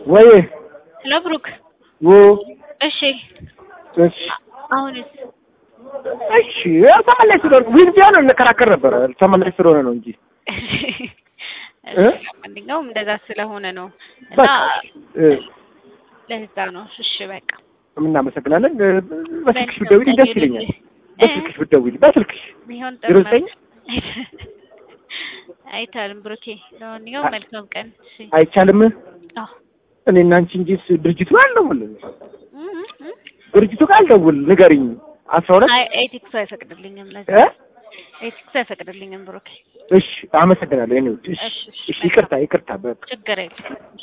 ወይ ሄሎ ብሩክ። ው እሺ እሺ አሁንስ እሺ ያው ተመላሽ ስለሆነ ዊን ቢሆን እንከራከር ነበረ። ተመላሽ ስለሆነ ነው እንጂ እ? ማንኛውም እንደዛ ስለሆነ ነው እና በቃ እ፣ ለዛ ነው። እሺ በቃ እናመሰግናለን። እ፣ በስልክሽ ብትደውይልኝ ደስ ይለኛል። በስልክሽ ብትደውይልኝ በስልክሽ ቢሆን ዜሮ ጥሩ ዘጠኝ ነው። አይቻልም ብሩኬ። ለማንኛውም መልካም ቀን። እሺ አይቻልም። አዎ እኔና አንቺ እንጂ ድርጅቱ አልደውልም። እ እ እ ድርጅቱ ጋር አልደውል ንገሪኝ። አስራ ሁለት አይ ኤቲክሱ አይፈቅድልኝም። ለዛ እ? ኤቲክሱ አይፈቅድልኝም ብሩኬ። እሺ አመሰግናለሁ። የኔ ውድ እሺ እሺ፣ እሺ፣ እሺ ይቅርታ ይቅርታ በቃ ችግር የለም።